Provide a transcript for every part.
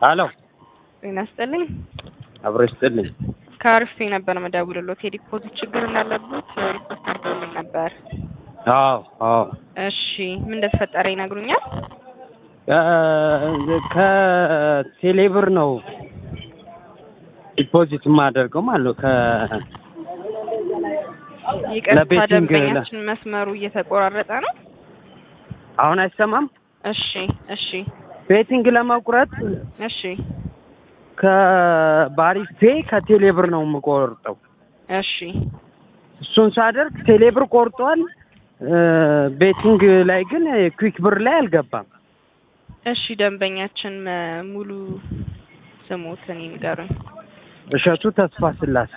አሎ ጤና ይስጥልኝ። አብሮ ይስጥልኝ። ከአርፌ ነበር መደውልሎት የዲፖዚት ችግር እንዳለበት ሪፖርት አድርገውልኝ ነበር። አዎ አዎ እሺ ምን እንደተፈጠረ ይነግሩኛል? እ ከቴሌብር ነው ዲፖዚት የማደርገው ማለት ነው። ከ ይቅርታ ለቤቲንግ ደንበኛችን መስመሩ እየተቆራረጠ ነው። አሁን አይሰማም። እሺ እሺ ቤቲንግ ለመቁረጥ እሺ ከባሪፍ ፔ ከቴሌብር ነው የምቆርጠው። እሺ እሱን ሳደርግ ቴሌብር ቆርጧል። እ ቤቲንግ ላይ ግን ኩዊክ ብር ላይ አልገባም። እሺ ደንበኛችን መ- ሙሉ ስሙትን ይንገሩኝ። እሸቱ ተስፋ ስላሴ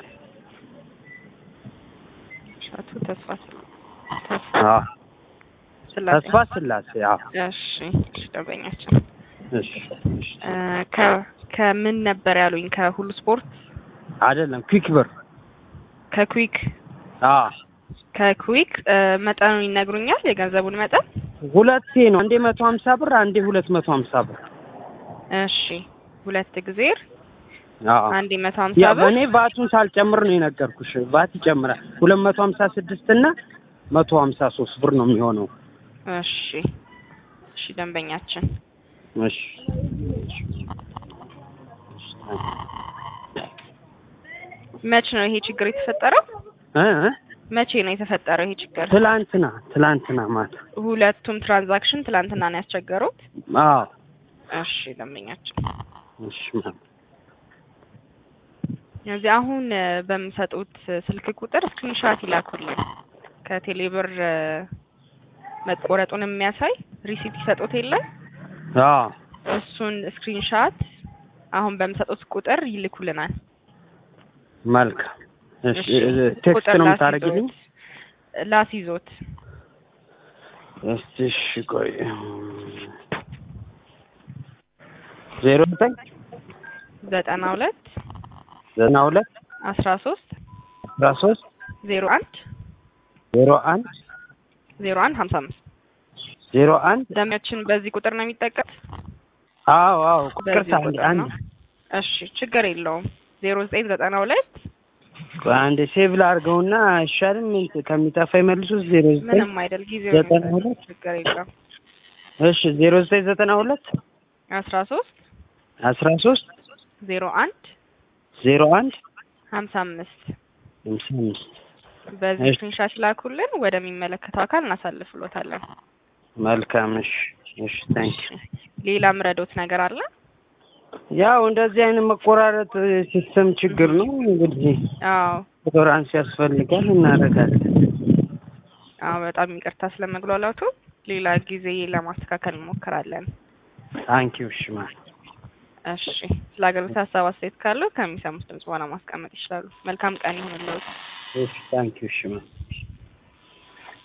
ሻቱ ተስፋ ስላ- ተስፋ አዎ፣ ስላሴ ተስፋ ስላሴ አዎ። እሺ እሺ ደንበኛችን እሺ እሺ። እ ከ- ከምን ነበር ያሉኝ? ከሁሉ ስፖርት አይደለም ኩዊክ ብር ከኩዊክ አዎ ከኩዊክ እ መጠኑን ይነግሩኛል? የገንዘቡን መጠን? ሁለቴ ነው። አንዴ መቶ ሀምሳ ብር አንዴ ሁለት መቶ ሀምሳ ብር። እሺ ሁለት ጊዜ አዎ አንድ መቶ ሀምሳ ያ ብር በእኔ ቫቱን ሳልጨምር ነው የነገርኩሽ። ቫት ይጨምራል። ሁለት መቶ ሀምሳ ስድስት እና መቶ ሀምሳ ሶስት ብር ነው የሚሆነው። እሺ እሺ ደንበኛችን እሺ መቼ ነው ይሄ ችግር የተፈጠረው? እ እ መቼ ነው የተፈጠረው ይሄ ችግር? ትላንትና ትላንትና ማታ ሁለቱም ትራንዛክሽን ትላንትና ነው ያስቸገሩት? አዎ እሺ ደንበኛችን እሺ ማ- እዚህ አሁን እ በምሰጡት ስልክ ቁጥር ስክሪንሻት ይላኩልን ከቴሌብር እ መቆረጡን የሚያሳይ ሪሲፕት ይሰጡት የለም አዎ እሱን ስክሪንሻት አሁን በምሰጡት ቁጥር ይልኩልናል። መልካም እሺ እሺ፣ እ ቴክስት ቁጥር ነው ላስይዞት የምታደርጊልኝ? ላስይዞት እስቲ እሺ ቆይ ዜሮ ዘጠኝ ዘጠና ሁለት ዘጠና ሁለት አስራ ሶስት አስራ ሶስት ዜሮ አንድ ዜሮ አንድ ዜሮ አንድ ሀምሳ አምስት ዜሮ አንድ ደሚያችን በዚህ ቁጥር ነው የሚጠቀም። አዎ አዎ ቁጥር በዚህ ቁጥር አንድ ነው። እሺ ችግር የለውም። ዜሮ ዘጠኝ ዘጠና ሁለት ቆይ አንዴ ሴቭ ላድርገውና አይሻልም? እንትን ከሚጠፋ ይመልሱት ዜሮ ዘጠኝ ምንም አይደል ጊዜው ዘጠና የሚበቃ ሁለት ችግር የለውም። እሺ ዜሮ ዘጠኝ ዘጠና ሁለት አስራ ሶስት አስራ ሶስት ዜሮ አንድ ዜሮ አንድ ሀምሳ አምስት ሃምሳ አምስት በዚህ እሺ። ስክሪንሻት ላኩልን፣ ወደሚመለከተው አካል እናሳልፍሎታለን። መልካም እሺ እሺ ታንክ ሌላ ምረዶት ነገር አለ? ያው እንደዚህ አይነት መቆራረጥ ሲስተም ችግር ነው እንግዲህ አዎ ቶለራንስ ያስፈልጋል እናደርጋለን አዎ በጣም ይቅርታ ስለመግሏላቱ። ሌላ ጊዜ ለማስተካከል እንሞክራለን። ታንኪዩ እሺ ማለት እሺ ስለ አገልግሎት ሀሳብ አስተያየት ካለው ከሚሰሙት ድምጽ በኋላ ማስቀመጥ ይችላሉ። መልካም ቀን ይሁንልዎት። እሺ ታንኪዩ እሺ ማለት